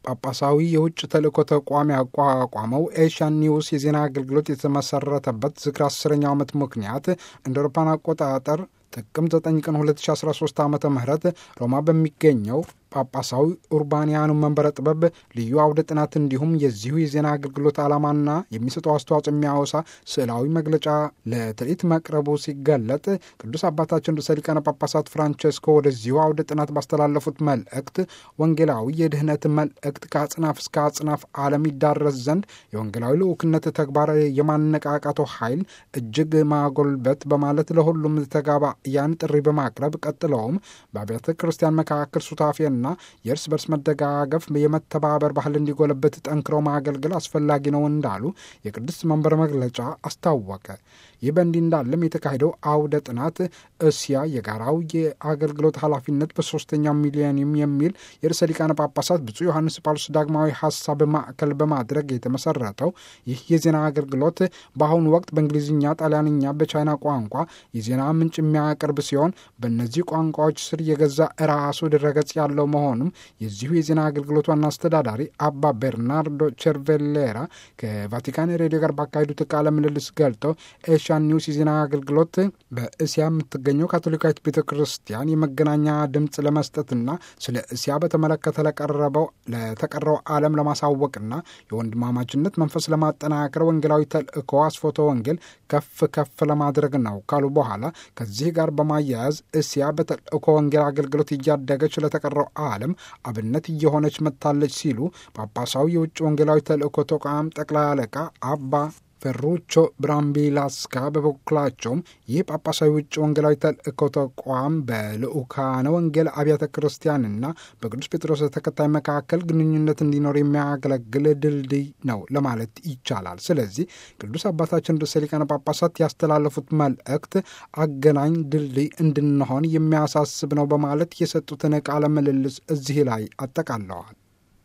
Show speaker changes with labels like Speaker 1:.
Speaker 1: ጳጳሳዊ የውጭ ተልእኮ ተቋም ያቋቋመው ኤሽያን ኒውስ የዜና አገልግሎት የተመሰረተበት ዝክር አስረኛው ዓመት ምክንያት እንደ አውሮፓውያን አቆጣጠር ጥቅምት 9 ቀን 2013 ዓ ም ሮማ በሚገኘው ጳጳሳዊ ኡርባንያኑ መንበረ ጥበብ ልዩ አውደ ጥናት እንዲሁም የዚሁ የዜና አገልግሎት ዓላማና የሚሰጠው አስተዋጽኦ የሚያወሳ ስዕላዊ መግለጫ ለትርኢት መቅረቡ ሲገለጥ ቅዱስ አባታችን ርዕሰ ሊቃነ ጳጳሳት ፍራንቸስኮ ወደዚሁ አውደ ጥናት ባስተላለፉት መልእክት ወንጌላዊ የድህነት መልእክት ከአጽናፍ እስከ አጽናፍ ዓለም ይዳረስ ዘንድ የወንጌላዊ ልዑክነት ተግባር የማነቃቃቱ ኃይል እጅግ ማጎልበት በማለት ለሁሉም ተጋባያን ጥሪ በማቅረብ ቀጥለውም በአብያተ ክርስቲያን መካከል ሱታፌና የእርስ በርስ መደጋገፍ የመተባበር ባህል እንዲጎለበት ጠንክረው ማገልገል አስፈላጊ ነው እንዳሉ የቅድስት መንበር መግለጫ አስታወቀ። ይህ በእንዲህ እንዳለም የተካሄደው አውደ ጥናት እስያ የጋራው የአገልግሎት ኃላፊነት በሶስተኛው ሚሊኒየም የሚል የርዕሰ ሊቃነ ጳጳሳት ብፁዕ ዮሐንስ ጳውሎስ ዳግማዊ ሀሳብ ማዕከል በማድረግ የተመሰረተው ይህ የዜና አገልግሎት በአሁኑ ወቅት በእንግሊዝኛ፣ ጣሊያንኛ፣ በቻይና ቋንቋ የዜና ምንጭ የሚያቀርብ ሲሆን በእነዚህ ቋንቋዎች ስር የገዛ ራሱ ድረገጽ ያለው መሆኑም የዚሁ የዜና አገልግሎት ዋና አስተዳዳሪ አባ ቤርናርዶ ቸርቬሌራ ከቫቲካን ሬዲዮ ጋር ባካሄዱት ቃለ ምልልስ ገልጠው ኤሽያን ኒውስ የዜና አገልግሎት በእስያ የምትገኘው ካቶሊካዊት ቤተ ክርስቲያን የመገናኛ ድምፅ ለመስጠትና ስለ እስያ በተመለከተ ለቀረበው ለተቀረው ዓለም ለማሳወቅና የወንድማማችነት መንፈስ ለማጠናከር ወንጌላዊ ተልእኮ አስፎቶ ወንጌል ከፍ ከፍ ለማድረግ ነው ካሉ በኋላ ከዚህ ጋር በማያያዝ እስያ በተልእኮ ወንጌል አገልግሎት እያደገች ለተቀረው ዓለም አብነት እየሆነች መጥታለች ሲሉ ጳጳሳዊ የውጭ ወንጌላዊ ተልእኮ ተቋም ጠቅላይ አለቃ አባ ፈሩቾ ብራምቢላስካ በበኩላቸውም ይህ ጳጳሳዊ ውጭ ወንጌላዊ ተልእኮ ተቋም በልዑካነ ወንጌል አብያተ ክርስቲያንና በቅዱስ ጴጥሮስ ተከታይ መካከል ግንኙነት እንዲኖር የሚያገለግል ድልድይ ነው ለማለት ይቻላል። ስለዚህ ቅዱስ አባታችን ርዕሰ ሊቃነ ጳጳሳት ያስተላለፉት መልእክት አገናኝ ድልድይ እንድንሆን የሚያሳስብ ነው በማለት የሰጡትን ቃለ ምልልስ እዚህ ላይ አጠቃለዋል።